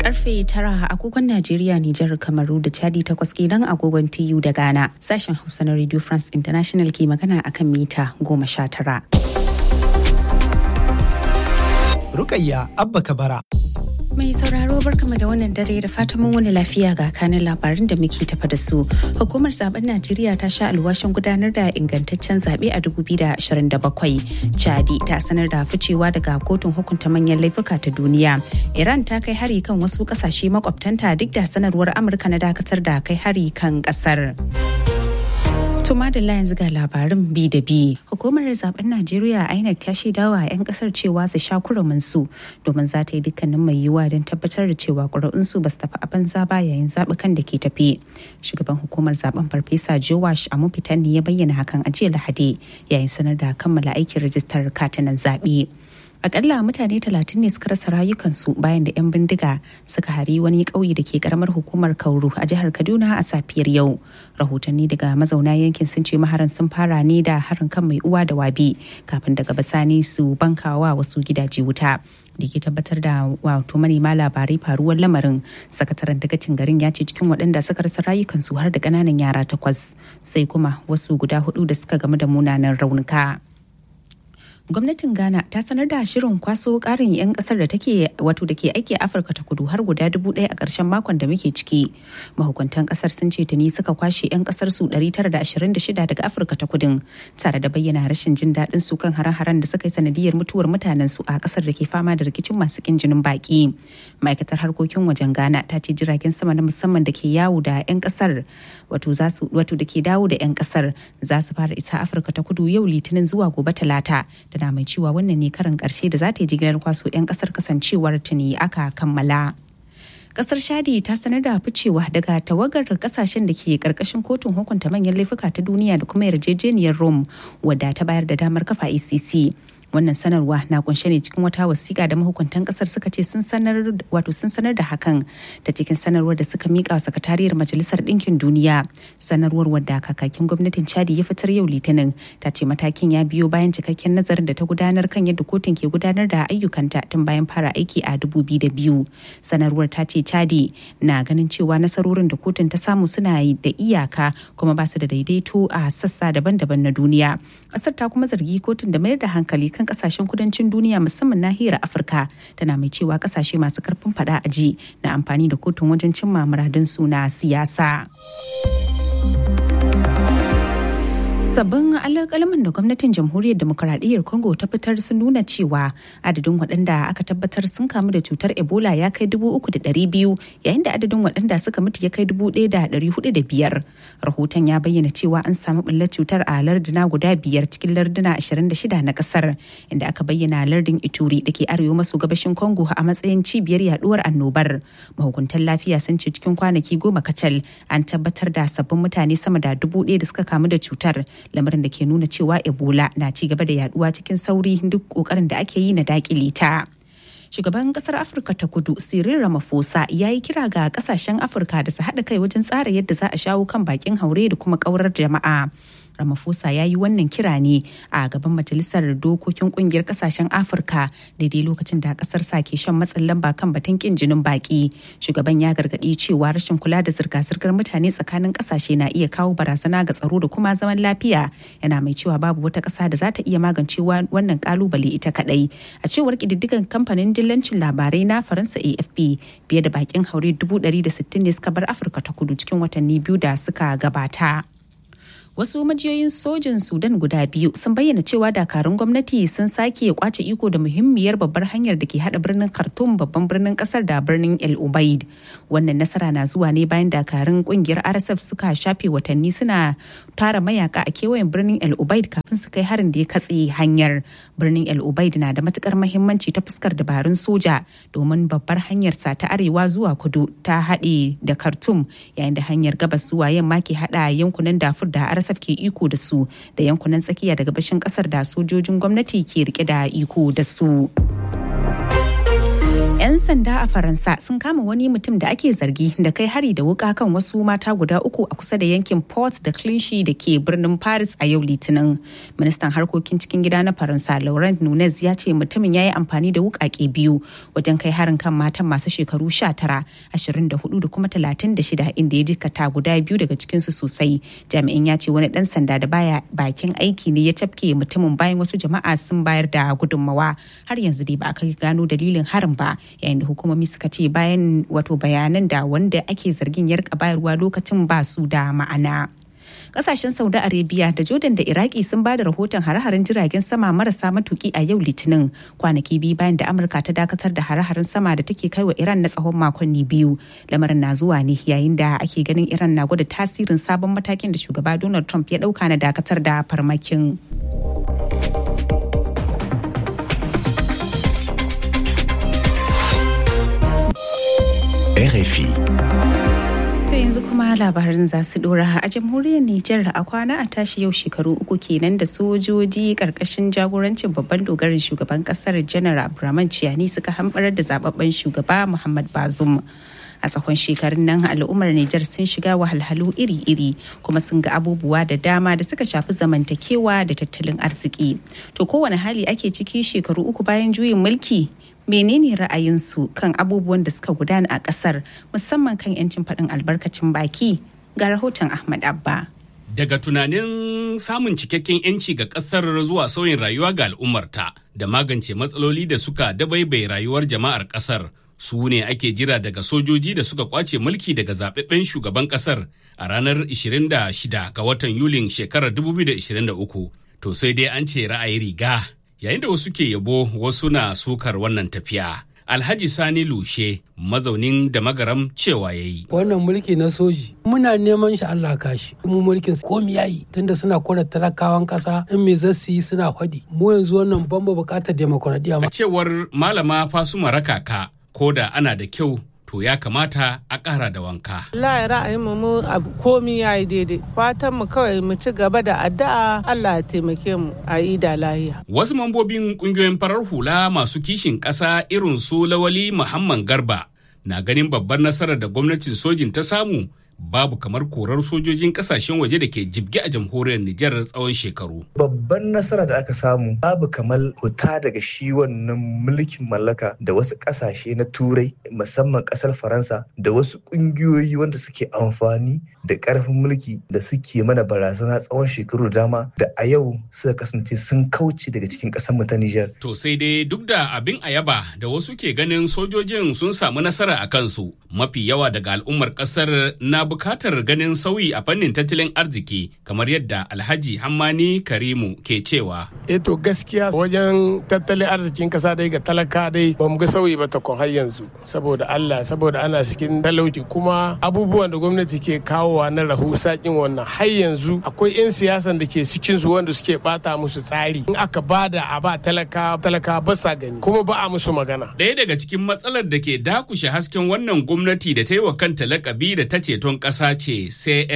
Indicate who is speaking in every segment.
Speaker 1: karfe tara agogon Najeriya, Nijar, Kamaru da Chadi takwas kenan agogon TU da Ghana. Sashen Hausa na Radio France International ke magana akan mita goma sha tara.
Speaker 2: Rukayya Abba Kabara.
Speaker 1: Mai sauraro barkama da wannan dare da fatan mun wani lafiya ga kanin labarin da muke tafa da su. Hukumar zaben Najeriya ta sha alwashin gudanar da ingantaccen zaɓe a 2027. Chadi ta sanar da ficewa daga kotun hukunta manyan laifuka ta duniya. Iran ta kai hari kan wasu ƙasashe makwabtanta duk da sanarwar Amurka na dakatar da kai hari kan ƙasar. Tuma da yanzu ga labarin bi da bi. Hukumar zaben Najeriya INEC ta shaida wa 'yan kasar cewa su sha kurumin su domin za ta yi dukkanin mai yiwuwa don tabbatar da cewa ƙuri'un su ba su tafi a banza ba yayin zaɓukan da ke tafi. Shugaban hukumar zaben Farfesa Jowash Amufitan ne ya bayyana hakan a jiya Lahadi yayin sanar da kammala aikin rajistar katinan zaɓe. akalla mutane talatin ne suka rasa rayukansu bayan da 'yan bindiga suka hari wani ƙauye da ke karamar hukumar kauru a jihar kaduna a safiyar yau rahotanni daga mazauna yankin sun ce maharan sun fara ne da harin kan mai uwa da wabi kafin daga bisani su bankawa wasu gidaje wuta da ke tabbatar da wato manema labarai faruwar lamarin sakataren dagacin garin ya ce cikin waɗanda suka rasa rayukansu har da ƙananan yara takwas sai kuma wasu guda hudu da suka gamu da munanan raunuka. gwamnatin ghana ta sanar da shirin kwaso karin 'yan kasar da take wato da ke aiki a afirka ta kudu har guda dubu ɗaya a ƙarshen makon da muke ciki mahukuntan kasar sun ce tuni suka kwashe 'yan kasar su 926 daga afirka ta kudin tare da bayyana rashin jin daɗin su kan hare-haren da suka yi sanadiyar mutuwar mutanen su a kasar da ke fama da rikicin masu kin jinin baki ma'aikatar harkokin wajen ghana ta ce jiragen sama na musamman da ke yawo da 'yan kasar wato da ke dawo da 'yan kasar za su fara isa afirka ta kudu yau litinin zuwa gobe talata tana mai cewa wannan ne karin karshe da za ta yi jigilar kwaso 'yan kasar kasancewar tuni aka kammala. kasar shadi ta sanar da ficewa daga tawagar kasashen da ke karkashin kotun hukunta manyan laifuka ta duniya da kuma yarjejeniyar rome wadda ta bayar da damar kafa ecc wannan sanarwa na kunshe ne cikin wata wasiƙa da mahukuntan kasar suka ce sun sanar wato sun sanar da hakan ta cikin sanarwar da suka mika wa sakatariyar majalisar ɗinkin duniya sanarwar wadda kakakin gwamnatin chadi ya fitar yau litinin ta ce matakin ya biyo bayan cikakken nazarin da ta gudanar kan yadda kotun ke gudanar da ayyukanta tun bayan fara aiki a biyu sanarwar ta ce chadi na ganin cewa nasarorin da kotun ta samu suna da iyaka kuma ba su da daidaito a sassa daban-daban na duniya ƙasar ta kuma zargi kotun da mayar da hankali kan kasashen kudancin duniya musamman nahiyar afirka tana mai cewa kasashe masu karfin fada a ji na amfani da kotun wajen cimma muradun suna siyasa sabbin alƙalaman da gwamnatin jamhuriyar demokuraɗiyyar congo ta fitar sun nuna cewa adadin waɗanda aka tabbatar sun kamu da cutar ebola ya kai dubu uku da ɗari biyu yayin da adadin waɗanda suka mutu ya kai dubu ɗaya da ɗari hudu da biyar rahoton ya bayyana cewa an samu ɓullar cutar a larduna guda biyar cikin larduna ashirin da shida na ƙasar inda aka bayyana lardin ituri da ke arewa maso gabashin congo a matsayin cibiyar yaduwar annobar mahukuntan lafiya sun ce cikin kwanaki goma kacal an tabbatar da sabbin mutane sama da dubu ɗaya da suka kamu da cutar lamarin da ke nuna cewa ebola na ci gaba da yaduwa cikin sauri duk kokarin da ake yi na dakile ta shugaban kasar afirka ta kudu cyril ramaphosa ya yi kira ga kasashen afirka da su haɗa kai wajen tsara yadda za a shawo kan bakin haure da kuma ƙaurar jama'a Ramaphosa ya yi wannan kira ne a gaban majalisar dokokin kungiyar kasashen Afirka daidai lokacin da kasar sa ke shan matsin lamba kan batun kin jinin baki. Shugaban ya gargaɗi cewa rashin kula da zirga-zirgar mutane tsakanin kasashe na iya kawo barazana ga tsaro da kuma zaman lafiya. Yana mai cewa babu wata ƙasa da za ta iya magance wannan kalubale ita kaɗai. A cewar ƙididdigan kamfanin dillancin labarai na Faransa AFP fiye da bakin haure 160 ne suka bar Afirka ta kudu cikin watanni biyu da suka gabata. wasu majiyoyin sojin sudan guda biyu sun bayyana cewa dakarun gwamnati sun sake kwace iko da muhimmiyar babbar hanyar da ke hada birnin khartoum babban birnin kasar da birnin el ubaid wannan nasara na zuwa ne bayan dakarun kungiyar rsf suka shafe watanni suna tara mayaka a kewayen birnin el ubaid kafin su kai harin da ya katse hanyar birnin el ubaid na da matukar mahimmanci ta fuskar dabarun soja domin babbar hanyar sa ta arewa zuwa kudu ta haɗe da khartoum yayin da hanyar gabas zuwa yamma ke hada yankunan dafur da rsf RSF ke iko da su da yankunan tsakiya da gabashin kasar da sojojin gwamnati ke rike da iko da su. 'Yan sanda a Faransa sun kama wani mutum da ake zargi da kai hari da wuka kan wasu mata guda uku a kusa da yankin Port da Clichy da ke birnin Paris a yau Litinin. Ministan harkokin cikin gida na Faransa Laurent Nunez ya ce mutumin ya yi amfani da wukake biyu wajen kai harin kan matan masu shekaru 19, 24 da kuma 36 inda ya jikata guda biyu daga cikinsu sosai. Jami'in ya ce wani dan sanda da baya bakin aiki ne ya tafke mutumin bayan wasu jama'a sun bayar da gudunmawa. Har yanzu dai ba a kai gano dalilin harin ba yayin da hukumomi suka ce bayan wato bayanan da wanda ake zargin ya rika bayarwa lokacin ba su da ma'ana. kasashen saudi arabia da jordan da iraki sun ba da rahoton hare-haren jiragen sama marasa matuki a yau litinin kwanaki biyu bayan da amurka ta dakatar da hare-haren sama da take kai wa iran na tsawon makonni biyu lamarin na zuwa ne yayin da ake ganin iran na gwada tasirin sabon matakin da shugaba donald trump ya dauka na dakatar da farmakin
Speaker 3: RFI.
Speaker 1: To yanzu kuma labarin za su dora a jamhuriyar Nijar a kwana a tashi yau shekaru uku kenan da sojoji karkashin jagorancin babban dogarin shugaban kasar janar Abdurrahman Ciyani suka hambarar da zababben shugaba Muhammad Bazum. a tsakon shekarun nan al'ummar Nijar sun shiga wahalhalu iri-iri kuma sun ga abubuwa da dama da suka shafi zamantakewa da tattalin arziki. To kowane hali ake ciki shekaru uku bayan juyin mulki menene ra'ayinsu kan abubuwan da suka gudana a kasar musamman kan 'yancin faɗin albarkacin baki ga rahoton Ahmad Abba.
Speaker 4: Daga tunanin samun cikakken 'yanci ga ƙasar zuwa sauyin rayuwa ga al'ummarta da magance matsaloli da suka dabaibai rayuwar jama'ar ƙasar su ne ake jira daga sojoji da suka kwace mulki daga zaɓaɓɓen shugaban ƙasar a ranar 26 ga watan Yulin shekarar 2023. To sai dai an ce ra'ayi riga yayin da wasu ke yabo wasu na sukar wannan tafiya. Alhaji Sani Lushe mazaunin da magaram cewa ya yi.
Speaker 5: Wannan mulki na soji muna neman shi Allah kashi. Mu mulkin komi yayi tunda suna kora talakawan kasa in me zasu yi suna faɗi. Mu yanzu wannan ban bukatar demokuraɗiyya.
Speaker 4: A cewar malama Fasuma Rakaka ko da ana da kyau to ya kamata a ƙara da wanka.
Speaker 6: Allah ra'ayin mu mu komi ya yi daidai. Fatan mu kawai mu ci gaba da addu'a Allah ya taimake mu a yi da lahiya.
Speaker 4: Wasu mambobin ƙungiyoyin farar hula masu kishin ƙasa irin su Lawali Muhammad Garba na ganin babbar nasarar da gwamnatin sojin ta samu babu kamar korar sojojin kasashen waje da ke jibge a jamhuriyar Nijar tsawon shekaru.
Speaker 7: Babban nasara da aka samu babu kamar huta daga shi wannan mulkin mallaka da wasu kasashe na turai musamman kasar Faransa da wasu kungiyoyi wanda suke amfani da karfin mulki da suke mana barazana tsawon shekaru da dama da a yau suka kasance sun kauce daga cikin kasar mu ta Nijar.
Speaker 4: To sai dai duk da abin ayaba da wasu ke ganin sojojin sun samu nasara a kansu mafi yawa daga al'ummar kasar na bukatar ganin sauyi a fannin tattalin arziki kamar yadda alhaji hammani karimu ke cewa
Speaker 8: eto gaskiya wajen tattalin arzikin kasa dai ga talaka dai ba mu ga sauyi ba ta har yanzu saboda allah saboda ana cikin talauci kuma abubuwan da gwamnati ke kawowa na rahusakin wannan har yanzu akwai 'yan siyasan da ke cikin su wanda suke bata musu tsari in aka bada a ba talaka talaka ba sa gani kuma ba a musu magana
Speaker 4: ɗaya daga cikin matsalar da ke dakushe hasken wannan gwamnati da ta yi wa kanta lakabi da ta ceton ƙasa ce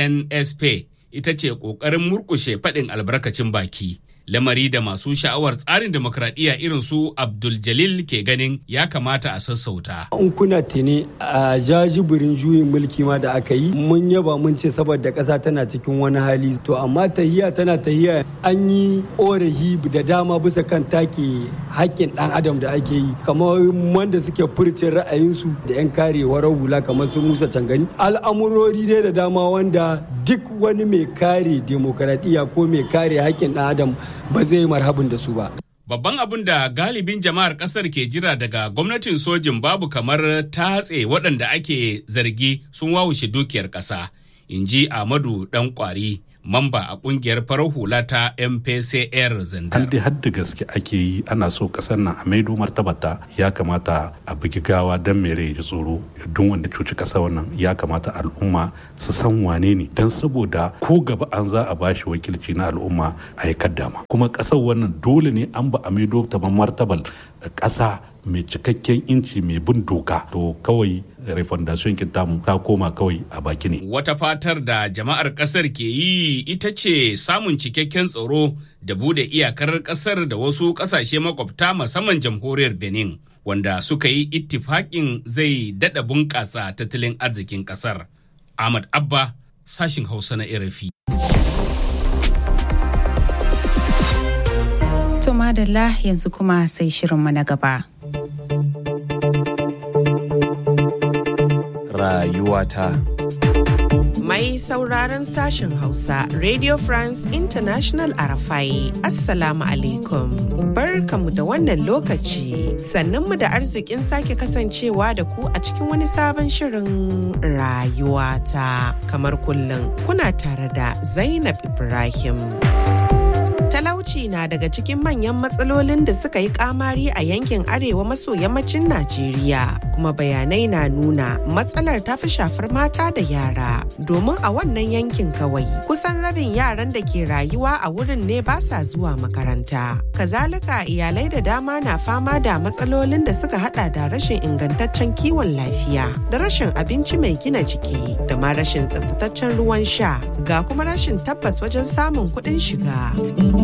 Speaker 4: CNSP ita ce ƙoƙarin murƙushe faɗin albarkacin baki. Lamari da masu sha'awar tsarin demokradiyya irin su Abdul Jalil ke ganin ya kamata a sassauta.
Speaker 9: In kuna tuni a jajibirin juyin mulki ma da aka yi mun yaba mun ce saboda ƙasa tana cikin wani hali to amma tahiya tana tahiya an yi ƙorafi da dama bisa kan take haƙƙin ɗan adam da ake yi kamar wanda suke furce ra'ayinsu da 'yan karewar hula kamar su Musa Cangani al'amurori dai da dama wanda duk wani mai kare demokaradiyya ko mai kare haƙƙin ɗan adam ba zai marhabin da su ba.
Speaker 4: Babban abin da galibin jama'ar kasar ke jira daga gwamnatin sojin babu kamar tatse waɗanda ake zargi sun wawushe dukiyar ƙasa, in ji Ahmadu ɗan ƙwari. mamba a kungiyar farar hula ta mpcr zandar.
Speaker 3: an dai hadda gaske ake yi ana so kasar nan a maido martabata ya kamata a bugi gawa don mere ya tsoro don wanda cuci kasa wannan ya kamata al'umma su san wane ne don saboda ko gaba an za a bashi wakilci na al'umma a yi kaddama kuma kasar wannan dole ne an ba a maido ta martabal kasa mai cikakken inci mai bin doka to kawai refondation tamu ta koma kawai a baki ne.
Speaker 4: Wata fatar da jama'ar kasar ke yi ita ce samun cikakken tsaro da bude iyakar kasar da wasu kasashe makwabta musamman jamhuriyar Benin wanda suka yi ittifaƙin zai daɗa bunƙasa tattalin arzikin ƙasar. Ahmad Abba, sashin Hausa na RFI.
Speaker 1: To madalla yanzu kuma sai shirinmu na gaba.
Speaker 10: Rayuwata.
Speaker 11: Mai sauraron sashen Hausa, Radio France International Arafai, Assalamu alaikum. Barkamu da wannan lokaci, sannunmu da arzikin sake kasancewa da ku a cikin wani sabon shirin rayuwata. Kamar kullum, kuna tare da Zainab Ibrahim. talauci na daga cikin manyan matsalolin da suka yi kamari a yankin arewa maso yammacin Najeriya kuma bayanai na nuna matsalar ta fi shafar mata da yara domin a wannan yankin kawai kusan rabin yaran da ke rayuwa a wurin ne ba sa zuwa makaranta kazalika iyalai da dama na fama da matsalolin da suka hada da rashin ingantaccen kiwon lafiya da rashin abinci mai gina jiki da ma rashin tsaftataccen ruwan sha ga kuma rashin tabbas wajen samun kuɗin shiga.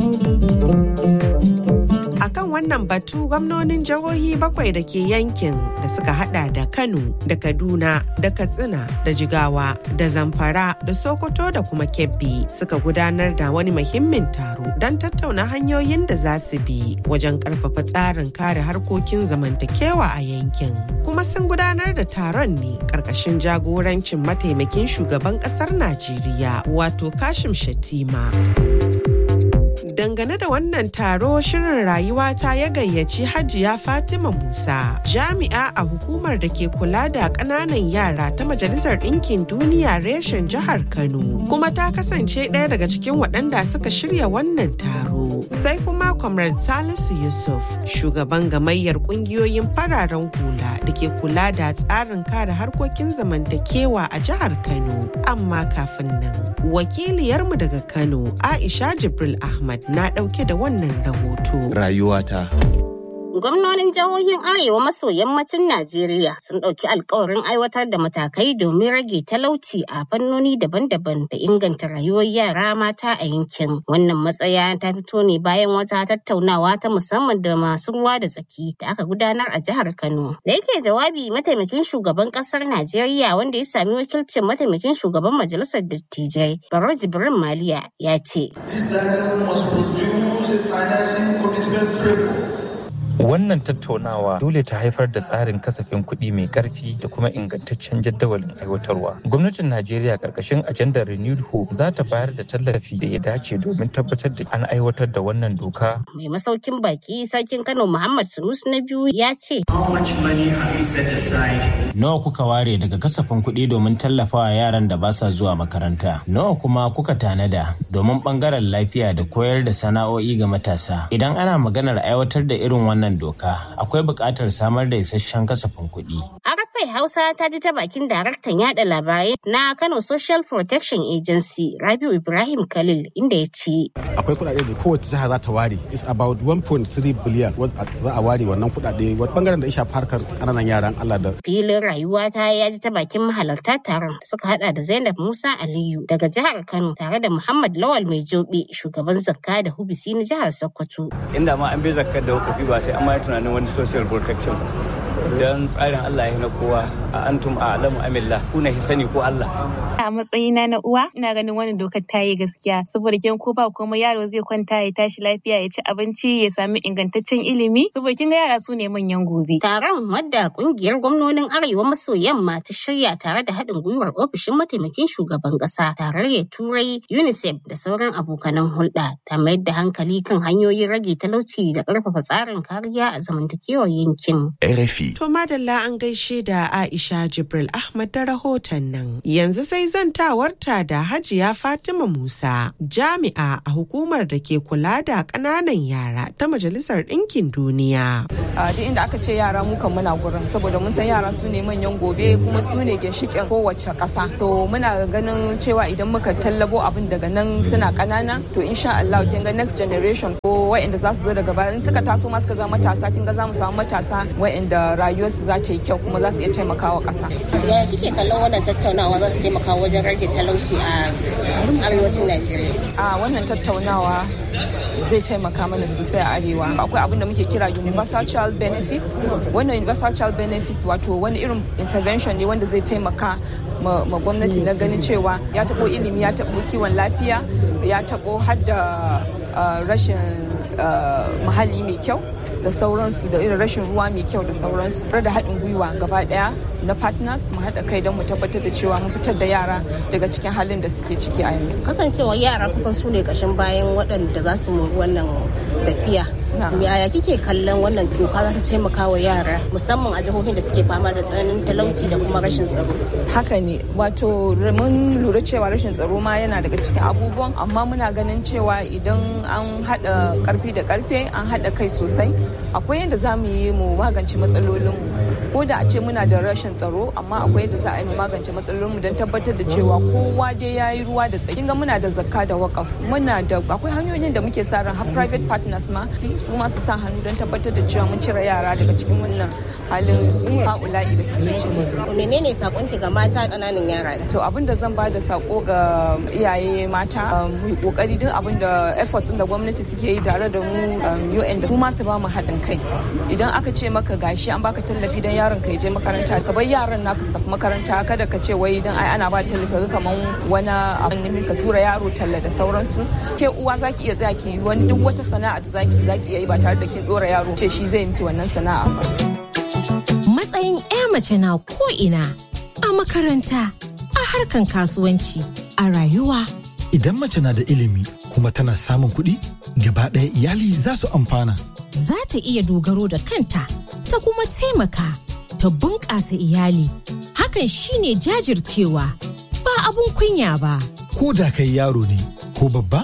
Speaker 11: akan wannan batu gwamnonin jihohi bakwai da ke yankin da suka hada da kano da kaduna da katsina da jigawa da zamfara da sokoto da kuma kebbi suka gudanar da wani muhimmin taro don tattauna hanyoyin da za su bi wajen karfafa tsarin kare harkokin zamantakewa a yankin kuma sun gudanar da taron ne karkashin jagorancin mataimakin shugaban kasar najeriya wato kashim shatima dangane da wannan taro shirin rayuwa ta ya gayyaci hajiya fatima musa jami'a a hukumar da ke kula da ƙananan yara ta majalisar ɗinkin duniya reshen jihar kano kuma ta kasance ɗaya daga cikin waɗanda suka shirya wannan taro sai kuma comrade salisu yusuf shugaban gamayyar ƙungiyoyin fararen hula da ke kula da tsarin kare harkokin zamantakewa a jihar kano amma kafin nan wakiliyarmu daga kano aisha jibril ahmad na ɗauke da wannan rahoto.
Speaker 10: Rayuwata.
Speaker 12: Gwamnonin jihohin Arewa maso yammacin Najeriya sun ɗauki alkawarin aiwatar da matakai domin rage talauci a fannoni daban-daban da inganta rayuwar yara mata a yankin. Wannan matsaya ta fito ne bayan wata tattaunawa ta musamman da masu ruwa da tsaki da aka gudanar a jihar Kano. Da yake jawabi mataimakin shugaban ƙasar Najeriya wanda ya sami wakilcin mataimakin shugaban majalisar dattijai Baro Jibrin Maliya ya ce.
Speaker 13: This dialogue must produce a financing commitment framework
Speaker 14: Wannan tattaunawa dole ta haifar da tsarin kasafin kuɗi mai ƙarfi da kuma ingantaccen jadawalin aiwatarwa. Gwamnatin Najeriya ƙarƙashin ajandar Renewed Hope za ta bayar da tallafi da ya dace domin tabbatar da an aiwatar da wannan doka.
Speaker 12: Mai masaukin baki sarkin Kano Muhammad Sunusu na biyu ya ce.
Speaker 15: Nawa kuka ware daga kasafin kuɗi domin tallafawa yaran da ba sa zuwa makaranta? Nawa kuma kuka tanada domin ɓangaren lafiya da koyar da sana'o'i ga matasa? Idan ana maganar aiwatar da irin wannan doka akwai buƙatar samar da isasshen kasafin kuɗi.
Speaker 12: Arafai Hausa ta ji ta bakin daraktan yada labarai na Kano Social Protection Agency Rabiu Ibrahim Khalil inda ya ce.
Speaker 16: Akwai kuɗaɗe da kowace jiha za ta ware. It's about 1.3 billion za a ware wannan kuɗaɗe wata bangaren da ya shafi harkar ƙananan yaran Allah da.
Speaker 12: Filin rayuwa ta ya ji ta bakin mahalarta taron da suka hada da Zainab Musa Aliyu daga jihar Kano tare da Muhammad Lawal Mai Jobe shugaban zakka da hubisi na jihar Sokoto.
Speaker 17: Inda ma an bi zakkar da hukufi ba sai an ma tunanin wani social protection don tsarin Allah ya na kowa a antum a alamu amillah kuna sani ko Allah.
Speaker 18: A matsayina na uwa ina ganin wannan dokar ta yi gaskiya saboda kin ko ba kuma yaro zai kwanta ya tashi lafiya ya ci abinci ya sami ingantaccen ilimi saboda kin ga yara su ne manyan gobe.
Speaker 12: Taron wadda kungiyar gwamnonin Arewa maso yamma ta shirya tare da haɗin gwiwar ofishin mataimakin shugaban ƙasa tarayyar Turai UNICEF da sauran abokanan hulɗa ta mayar da hankali kan hanyoyin rage talauci da ƙarfafa tsarin kariya a zamantakewar yankin.
Speaker 10: RFI.
Speaker 11: To madalla an gaishe da Aisha Jibril Ahmad da rahoton nan. Yanzu sai zantawarta da Hajiya Fatima Musa, jami'a a hukumar da ke kula da ƙananan yara ta Majalisar Ɗinkin Duniya.
Speaker 19: A duk inda aka ce yara mu kan muna gurin saboda mun san yara su ne manyan gobe kuma su ne ginshiƙin kowace ƙasa. To muna ganin cewa idan muka tallabo abin daga nan suna ƙanana to insha Allah kin ga next generation ko waɗanda za su zo daga baya in suka taso ma suka zama matasa kin ga za mu samu matasa waɗanda rayuwarsu za ta yi kyau kuma za su iya taimakawa ƙasa.
Speaker 12: Yaya kike kallon wannan tattaunawa za su taimaka wajen rage talauci a arewacin Najeriya?
Speaker 19: A wannan tattaunawa zai taimaka mana sosai a arewa akwai abin da muke kira universal child benefit wannan universal child benefit wato wani irin intervention ne wanda zai taimaka ma gwamnati na ganin cewa ya taɓo ilimi ya taɓo kiwon lafiya ya taɓo har da rashin muhalli mai kyau da sauransu da irin rashin ruwa mai kyau da sauransu tare da haɗin gwiwa gaba ɗaya na partners mu haɗa kai don mu tabbatar da cewa mun fitar da yara daga cikin halin da suke ciki a yanzu.
Speaker 12: kasancewa yara kusan su ne ƙashin bayan waɗanda za su mori wannan tafiya yaya kike kallon wannan doka za ta taimaka wa yara musamman a jihohin da suke fama da tsananin talauci da kuma rashin tsaro
Speaker 19: haka ne wato mun lura cewa rashin tsaro ma yana daga cikin abubuwan amma muna ganin cewa idan an haɗa ƙarfi da ƙarfe an haɗa kai sosai akwai yadda za mu yi mu magance matsalolinmu ko da a ce muna da rashin tsaro amma akwai yadda za a yi mu magance matsalolinmu don tabbatar da cewa kowa dai ya yi ruwa da tsaki ga muna da zakka da wakaf muna da akwai hanyoyin da muke sa ran har private partners ma su ma su sa hannu don tabbatar da cewa mun cire yara daga cikin wannan halin ha'ula'i da suke ciki.
Speaker 12: menene sakonki ga mata ƙananan yara
Speaker 19: to abin da zan ba da sako ga iyaye mata mu kokari duk abin da effort din da gwamnati suke yi tare da mu UN da kuma su ba mu haɗin kai idan aka ce maka gashi an baka tallafi don yaron ka je makaranta ka bar yaran naka su tafi makaranta kada ka ce wai idan ai ana ba tallafi ka kaman wani abin ka tura yaro talla da sauransu ke uwa zaki iya tsaya ki wani duk wata sana'a da zaki zaki iya yi ba tare da kin dora yaro ce shi zai miki wannan sana'a ba
Speaker 10: matsayin 'ya mace na ko ina a makaranta a harkan kasuwanci a rayuwa
Speaker 20: idan mace na da ilimi kuma tana samun kuɗi gaba ɗaya iyali za su amfana
Speaker 10: za ta iya dogaro da kanta ta kuma taimaka ta bunƙasa iyali hakan shine jajircewa ba abun kunya ba
Speaker 20: ko da kai yaro ne ko babba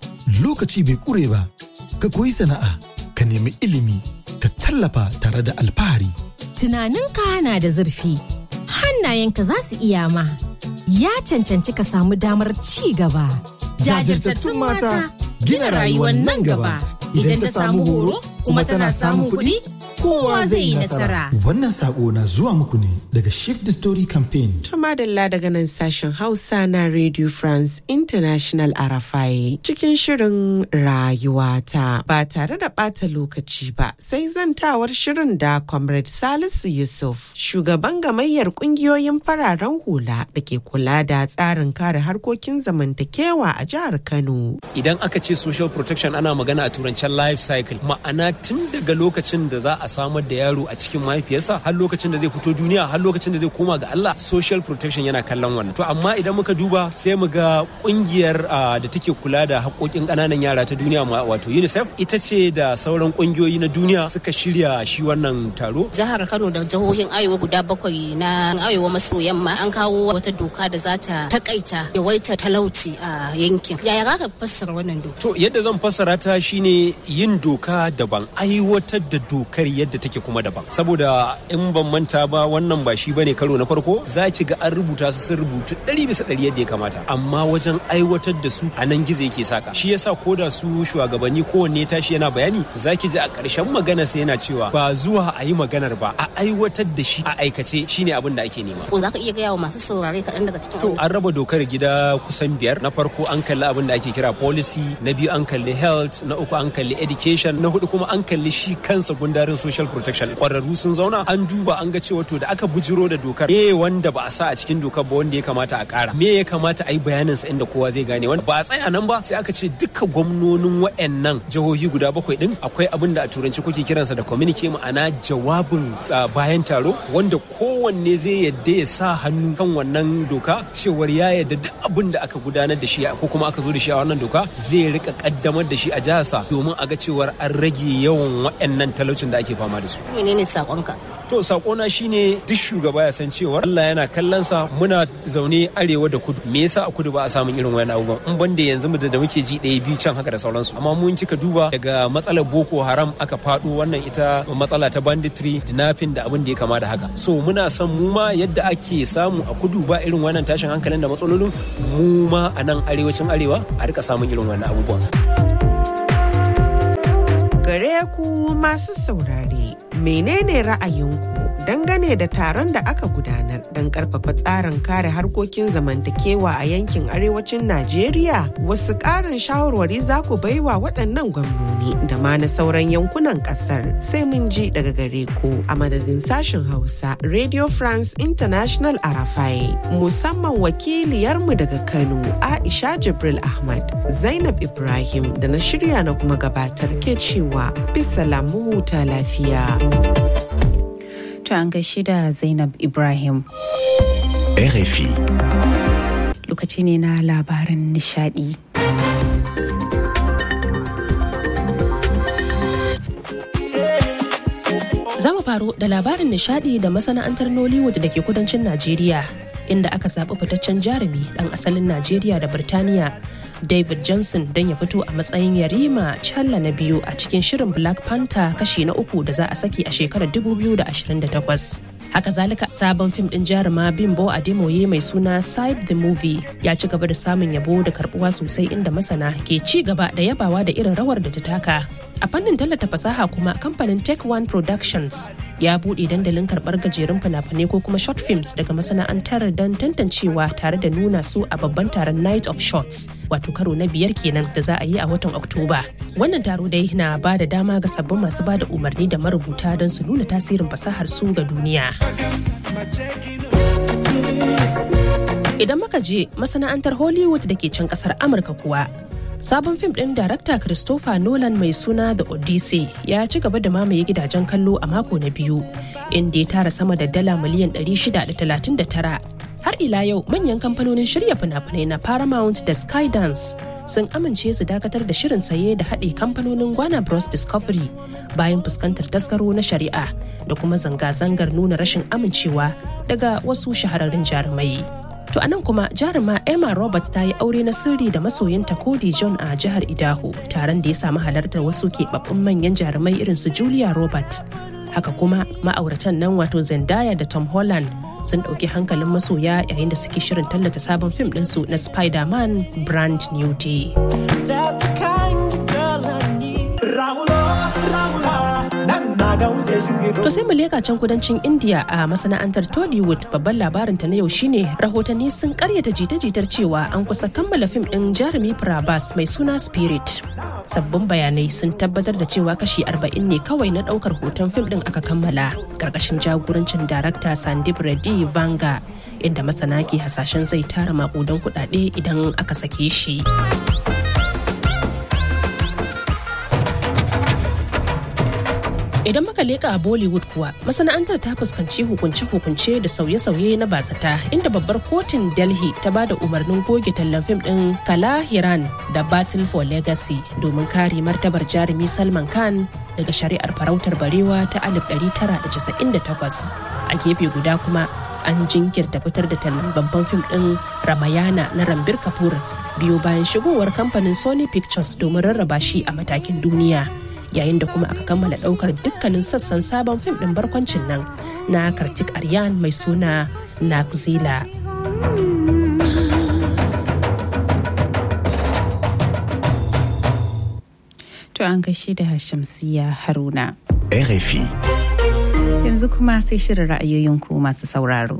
Speaker 20: lokaci bai ƙure ba ka koyi sana'a ka nemi ilimi ka tallafa tare da alfahari
Speaker 10: tunaninka na da zurfi hannayenka za su iya ma ya cancanci ka samu damar ci gaba
Speaker 20: jajirtattun mata gina rayuwar nan gaba idan ta samu horo kuma tana samun kuɗi kowa zai yi nasara. Wannan sako na zuwa muku ne daga Shift the Story Campaign.
Speaker 11: Tumadalla daga nan sashen Hausa na Radio France International Arafai cikin shirin rayuwata ba tare da ɓata lokaci ba sai zantawar shirin da Comrade Salisu Yusuf shugaban gamayyar ƙungiyoyin fararen hula da ke kula da tsarin kare harkokin zamantakewa a jihar Kano.
Speaker 21: Idan aka ce social protection ana magana a turancen life cycle ma'ana tun daga lokacin da za a samar da yaro a cikin mahaifiyarsa har lokacin da zai fito duniya har lokacin da zai koma ga Allah social protection yana kallon wannan to amma idan muka duba sai mu ga kungiyar da take kula da haƙoƙin ƙananan yara ta duniya wato UNICEF ita ce da sauran kungiyoyi na duniya suka shirya shi wannan taro
Speaker 12: jihar Kano da jihohin Arewa guda bakwai na Arewa maso yamma an kawo wata doka da za ta takaita yawaita talauci a yankin yaya za ka fassara wannan doka
Speaker 21: to yadda zan fassara ta shine yin doka daban aiwatar da dokar yadda take kuma daban saboda in ban manta ba wannan ba shi bane karo na farko za ki ga an rubuta su sun rubutu ɗari bisa ɗari yadda ya kamata amma wajen aiwatar da su a nan gizo yake saka shi yasa ko da su shugabanni kowanne tashi yana bayani za ki ji a ƙarshen magana sai yana cewa ba zuwa a yi maganar ba a aiwatar da shi a aikace shine abin da ake nema
Speaker 12: ko za ka iya gaya wa masu saurare kaɗan daga cikin
Speaker 21: to an raba dokar gida kusan biyar na farko an kalli abin da ake kira policy na biyu an kalli health na uku an kalli education na hudu kuma an kalli shi kansa gundarin social protection kwararru sun zauna an duba an ga cewa to da aka bujiro da dokar me wanda ba a sa a cikin dokar ba wanda ya kamata a kara me ya kamata a yi bayanin sa inda kowa zai gane wanda ba a tsaya nan ba sai aka ce duka gwamnonin wayannan jihohi guda bakwai din akwai abin da a turanci kuke kiransa da communique ma'ana jawabin bayan taro wanda kowanne zai yadda ya sa hannu kan wannan doka cewar ya yadda duk abin da aka gudanar da shi ko kuma aka zo da shi a wannan doka zai rika kaddamar da shi a jiharsa domin a ga cewar an rage yawan wayannan talaucin da ake fama da su
Speaker 12: menene sakonka
Speaker 21: to sakona shine duk shugaba ya san cewa Allah yana kallon sa muna zaune arewa da kudu me yasa a kudu ba a samun irin wayan abubuwan in banda yanzu mu da muke ji ɗaya biyu can haka da sauransu amma mun kika duba daga matsalar boko haram aka faɗo wannan ita matsala ta banditry dinafin da abin da ya kama da haka so muna son mu ma yadda ake samu a kudu ba irin wannan tashin hankalin da matsalolin mu ma a nan arewacin arewa a rika samun irin wannan abubuwan
Speaker 11: gare ku masu saurare menene ra'ayinku dangane da taron da aka gudanar don karfafa tsarin kare harkokin zamantakewa a yankin arewacin Najeriya wasu ƙarin shawarwari za ku baiwa waɗannan gwamnoni da ma na sauran yankunan ƙasar sai mun ji daga gare ku a madadin sashen Hausa Radio France International Arafai musamman wakiliyarmu daga Kano Aisha Jibril Ahmad Zainab Ibrahim da na shirya na kuma gabatar ke cewa bisa lamu huta lafiya.
Speaker 1: To an gaishe da Zainab Ibrahim.
Speaker 2: RFI.
Speaker 1: Lokaci ne na labaran nishadi.
Speaker 2: Za mu faro da labarin nishadi da masana'antar Nollywood da ke kudancin Najeriya, inda aka zaɓi fitaccen jarumi ɗan asalin Najeriya da Birtaniya David Johnson don ya fito a matsayin yarima challa na biyu a cikin shirin Black Panther kashi na uku da za a saki a shekarar 2028. Haka zalika sabon fim din jaruma Bimbo Ademoye mai suna Side the Movie ya ci gaba da samun yabo da karbuwa sosai inda masana ke ci gaba da yabawa da irin rawar da ta taka. A fannin tallata fasaha kuma kamfanin Tech One Productions ya buɗe dandalin karɓar gajerun fina-finai ko kuma short films daga masana'antar don tantancewa tare da nuna su a babban taron Night of Shots wato karo na biyar kenan da za a yi a watan Oktoba. Wannan taro dai na ba da dama ga sabbin masu ba da umarni da marubuta don su nuna tasirin fasahar su ga duniya. Idan muka je masana'antar Hollywood da ke can kasar Amurka kuwa, sabon fim ɗin darakta Christopher Nolan mai suna The Odyssey ya ci gaba da mamaye gidajen kallo a mako na biyu, inda ya tara sama da dala miliyan 639. Har ila yau manyan kamfanonin shirya fina-finai na Paramount da Skydance sun amince su dakatar da shirin saye da haɗe kamfanonin Gwana Bros Discovery bayan fuskantar tasgaro na shari'a da kuma zanga-zangar nuna rashin amincewa daga wasu shahararrun jarumai. To anan kuma jaruma Emma Roberts ta yi aure na sirri da masoyinta Cody John a jihar Idaho, taron da ya samu halartar wasu keɓaɓɓun manyan jarumai irin su Julia Roberts. Haka kuma ma'auratan nan wato Zendaya da Tom Holland sun ɗauki hankalin masoya yayin da suke shirin tallata sabon fim ɗinsu na Spider-Man Brand New Day. To sai mu leka can kudancin India a masana'antar Tollywood babban labarin ta na yau shine rahotanni sun karyata jita-jitar cewa an kusa kammala fim din jarumi Prabhas mai suna Spirit. Sabbin bayanai sun tabbatar da cewa kashi 40 ne kawai na daukar hoton fim din aka kammala karkashin jagorancin darakta Sandip Reddy Vanga inda masana ke hasashen zai tara makudan kudade idan aka sake shi. Idan muka leka a Bollywood kuwa masana'antar ta fuskanci hukunce-hukunce da sauye-sauye na basata inda babbar kotun Delhi ta ba da umarnin goge tallan fim ɗin Kala Hiran da Battle for Legacy domin kare martabar jarumi Salman Khan daga shari'ar farautar barewa ta 1998. A gefe guda kuma an jinkirta fitar da tallan babban fim ɗin Ramayana na Rambir Kapoor biyo bayan shigowar kamfanin Sony Pictures domin rarraba shi a matakin duniya. yayin da kuma aka kammala daukar dukkanin sassan sabon fim din barkwancin nan na kartik aryan mai suna nakzila
Speaker 1: To an gaishe da Shamsiya Haruna.
Speaker 2: RFI.
Speaker 1: Yanzu kuma sai shirin ra'ayoyinku masu sauraro.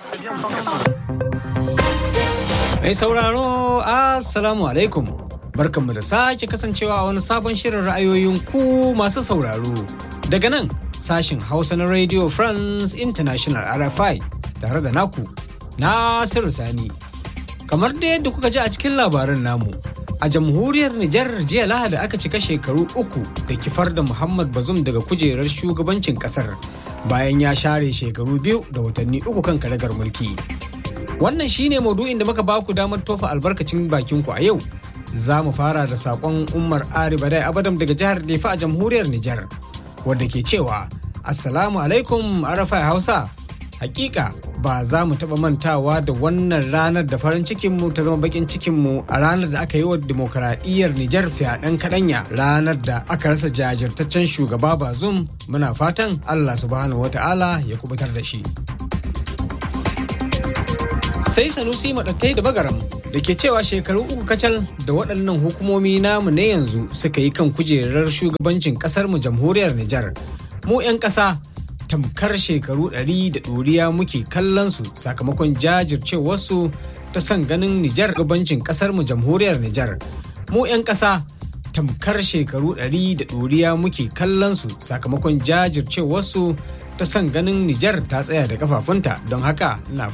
Speaker 22: Mai sauraro, Assalamu alaikum. barkanmu da sake kasancewa a wani sabon shirin ra'ayoyin ku masu sauraro daga nan sashin hausa na radio france international rfi tare da naku nasiru sani kamar da yadda kuka ji a cikin labaran namu a jamhuriyar nijar jiya lahadi aka cika shekaru uku da kifar da muhammad bazum daga kujerar shugabancin kasar bayan ya share shekaru biyu da watanni uku kan karagar mulki wannan shine maudu'in da muka baku damar tofa albarkacin bakinku a yau za mu fara da sakon umar ari badai abadam daga jihar Nefa a jamhuriyar Nijar wadda ke cewa assalamu alaikum arafai hausa hakika ba za mu taba mantawa da wannan ranar da farin cikinmu ta zama bakin cikinmu a ranar da aka yi wa demokaradiyyar Nijar fyaɗen kaɗanya ranar da aka rasa jajirtaccen shugaba bazum muna fatan Allah subhanahu wata'ala ya kubutar da shi. sai sanusi maɗattai da bagaram da ke cewa shekaru uku kacal da waɗannan hukumomi namu na yanzu suka yi kan kujerar shugabancin ƙasar mu jamhuriyar Nijar. Mu 'yan ƙasa tamkar shekaru ɗari da ɗoriya muke kallon su sakamakon jajircewarsu ta son ganin Nijar gabancin ƙasar mu jamhuriyar Nijar. Mu 'yan ƙasa tamkar shekaru ɗari da ɗoriya muke kallon su sakamakon jajircewarsu ta son ganin Nijar ta tsaya da kafafunta don haka na